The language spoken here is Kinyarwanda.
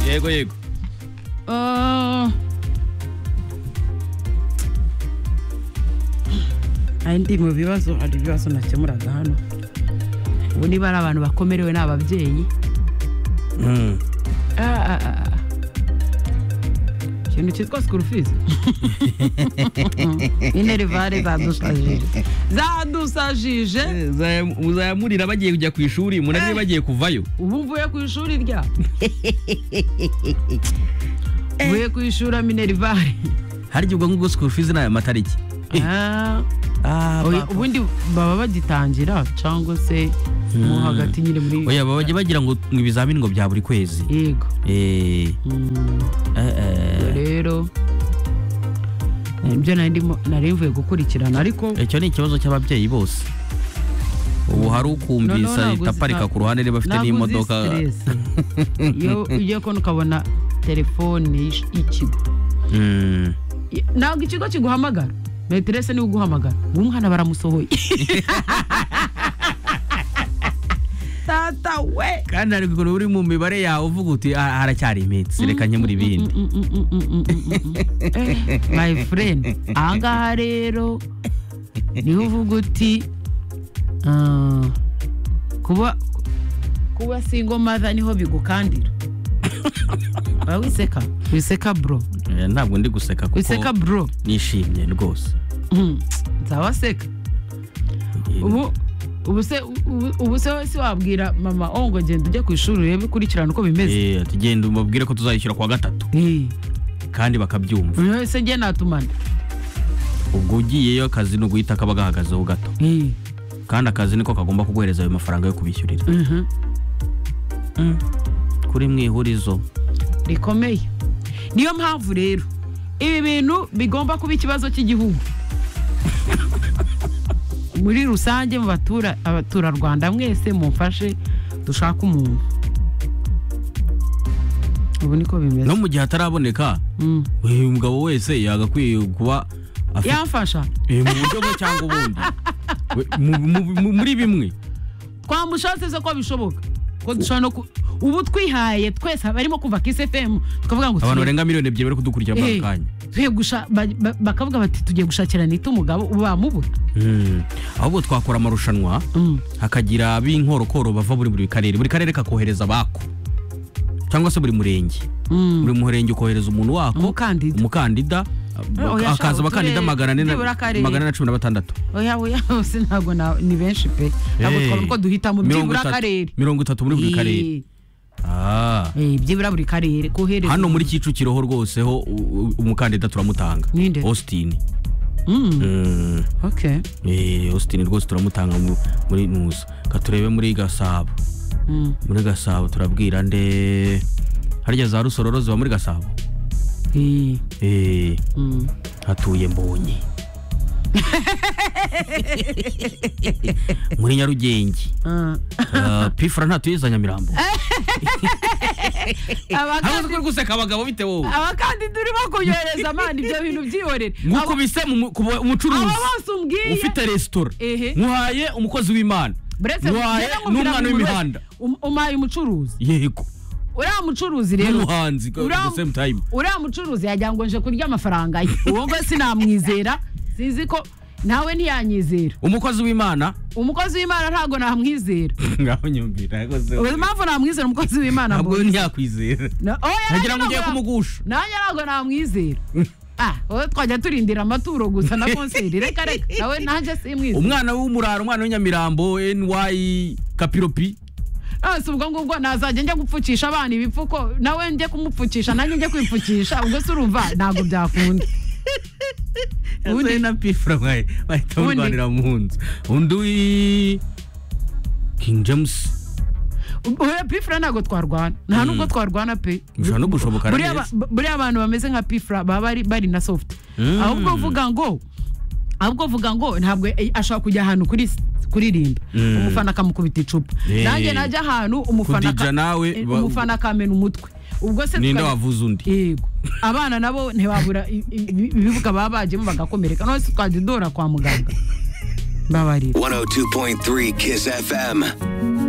Diego e Igor. Ah. Aya ndi mu bibazo hari ibibazo nakemuraga hano ubu niba ari abantu bakomerewe ni ababyeyi Ah, ah, ah, ah. ikintu cyitwa sikuru fizi inerivare zadusajije zadusajije muzayamurira bagiye kujya ku ishuri munarire bagiye kuvayo ubu mvuye ku ishuri rya mvuye ku ishuri minerivare harya ubwo ngubwo sikuru fizi ni aya matariki Ah, oya, ubundi baba bagitangira cyangwa se mo hagati nyine muri oya baba bajya bagira ngo ngo ibizamini ngo bya buri kwezi yego Eh, Mm. eh, eh. Ubwo rero nibyo nari ndimo nari mvuye gukurikirana ariko icyo ni ikibazo cy'ababyeyi bose ubu hari noneho ukumvisa ntabwo itaparika uzi- ku ruhande niba afite ntabwo uzi n'imodoka stress. iyo ugiye kubona ukabona telefone y'ish- y'ikigo Mm. I- ntabwo ikigo kiguhamagara meterese niwe uguhamagara uwo mwana baramusohoye tata we kandi hari ukuntu uri mu mibare yawe uvuga uti "Ah, haracyari iminsi reka nke muri bindi Mm, mm, mm, mm, mm, mm, mm, mm. Eh, my friend ahangaha rero niho uvuga uti ah, kuba kuba single mother niho bigukandira Waba wiseka wiseka bro Eh, ntabwo ndi guseka wiseka kuko bro nishimye rwose Mm, nzabaseka ubu ubu se ubu- ubu se wese wabwira mama oh ngo genda ujye ku ishuri urebe ukurikirane uko bimeze Eh, ati, genda ubabwire ko tuzayishyura kuwa gatatu Eh, kandi bakabyumva buri wese njye natumana ubwo ugiyeyo akazi ni uguhita kaba gahagazeho gato Eh, kandi akazi niko kagomba kuguhereza ayo mafaranga yo kubishyurira mhm. Mm. kuri mwihurizo rikomeye niyo mpamvu rero ibi bintu bigomba kuba ikibazo cy'igihugu muri rusange mu batura- abaturarwanda mwese mumfashe dushake umuntu ubu niko bimeze no mu gihe ataraboneka Mm. uyu mugabo wese yagakwiye kuba afite yamfasha Eh, mu buryo bumwe cyangwa ubundi We- mu- mu- mu- muri bimwe twamushatse ko bishoboka ko dushobora no ku- ubu twihaye twese barimo kuva kisi efemu tukavuga ngo abantu tugiye- barenga miliyoni ebyiri bari kudukurikira muri Eh, aka kanya tugiye gusha- ba- ba- bakavuga bati tugiye gushakira nita umugabo ubu bamubura Mm. ahubwo twakora amarushanwa Mm. hakagira ab'inkorokoro bava muri buri karere buri karere kakohereza abako cyangwa se buri murenge Mm. buri murenge ukohereza umuntu wako Umukandida. umukandida Oh, yasha, hakaza uturere, abakandida magana ane na- nibura akarere. magana ane na cumi na batandatu oya oya hose ntabwo na- ni benshi pe ntabwo Eh. twabona uko duhitamo Mirongo byibura itatu- akarere mirongo itatu muri buri karere Eh, Ah. eh, byibura buri karere kohereza hano muri kicukiro ho rwose ho u- u- umukandida turamutanga Ninde? austin Mm, Mm. okay Eh, austin rwose turamutanga mu- muri nusa katurebe muri gasabo Mm, muri gasabo turabwira nde harya za rusororo ziba muri gasabo eh, Eh, mm. hatuye mbonye muri nyarugenge Ah. Ah, pifura ntatuye za nyamirambo Abakandi- uri guseka abagabo bite wowe abakandida urimo kunyohereza amana ibyo bintu byihorere Abo- nkukubise mu- mu- ku ba- umucuruzi abo bose umbwiye ufite resitora Ehe. nkuhaye umukozi w'imana Buretse nkuhaye njyewe nkubwira n'umwana buri wese, w'imihanda um- umpaye umucuruzi yego uriya mucuruzi rero n'umuhanzi at the Uriya- same time uriya mucuruzi yagira ngo nje kurya amafaranga ye uwumva sinamwizera sinzi ko nawe ntiyanyizera umukozi w'imana umukozi w'imana ntabwo namwizera ngaho nyumvira rwose ubu impamvu namwizera umukozi w'imana ntabwo mbonye ntiyakwizera Na- oya, ntagira ngo nanjye ugiye ntabwo na- kumugusha nanjye ntabwo namwizera ah wowe twajya turindira amaturo gusa na konseri reka reka nawe nanjye simwizera umwana w'umurara umwana w'inyamirambo ny kapiropi Ah, si ubwo ngubwo nazajya njya gupfukisha abana ibipfuko nawe njye kumupfukisha nanjye njye kwipfukisha ubwo se urumva ntabwo byakunda ubundi na pifura mwaye bahita Ubundi. murwanira mu nzu undi w'i- king james oya pifura ntabwo twarwana nta nubwo twarwana pe Bishobora no gushoboka buriya neza. ba- buriya abantu bameze nka pifura baba bari- bari na sofuti Mm. ahubwo uvuga ngo ahubwo uvuga ngo ntabwo eh, ashobora kujya ahantu kuri kuririmba Mm. umufana akamukubita icupa Eh. nanjye najya ahantu umufana Kudija aka- nawe eh, ba- umufana akamena umutwe ubwo se ninde tukajya- wavuze undi yego abana nabo ntibabura i- i- ibi- ibibuga baba bajemo bagakomereka none se twajya udora kwa muganga mbabarira 102.3 Kiss FM.